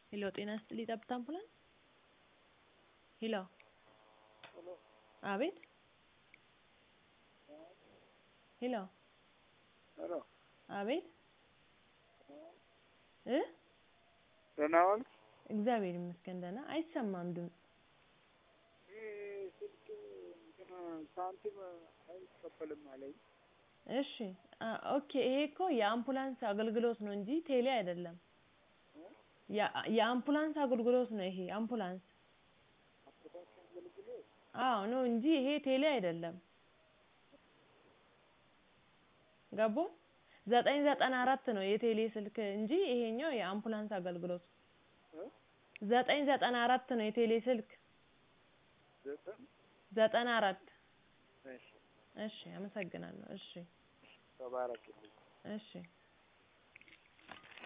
ሄሎ ጤና ይስጥልኝ ጠብታ አምቡላንስ ሄሎ አቤት ሄሎ ሄሎ አቤት እ ደህና ዋልክ? እግዚአብሔር ይመስገን ደህና አይሰማም ድምፁ ይህ ስልክ እንትን ሳንቲም አይቀበልም አለኝ። እሺ አ- ኦኬ ይሄ እኮ የአምቡላንስ አገልግሎት ነው እንጂ ቴሌ አይደለም የ- የአምቡላንስ አገልግሎት ነው ይሄ አምቡላንስ አስታክ አገልግሎት አዎ ነው እንጂ ይሄ ቴሌ አይደለም ገቦ ዘጠኝ ዘጠና አራት ነው የቴሌ ስልክ እንጂ ይሄኛው የአምቡላንስ አገልግሎት እ? ዘጠኝ ዘጠና አራት ነው የቴሌ ስልክ ዘጠኝ ዘጠና አራት እሺ እሺ አመሰግናለሁ እሺ ተባረክልኝ። እሺ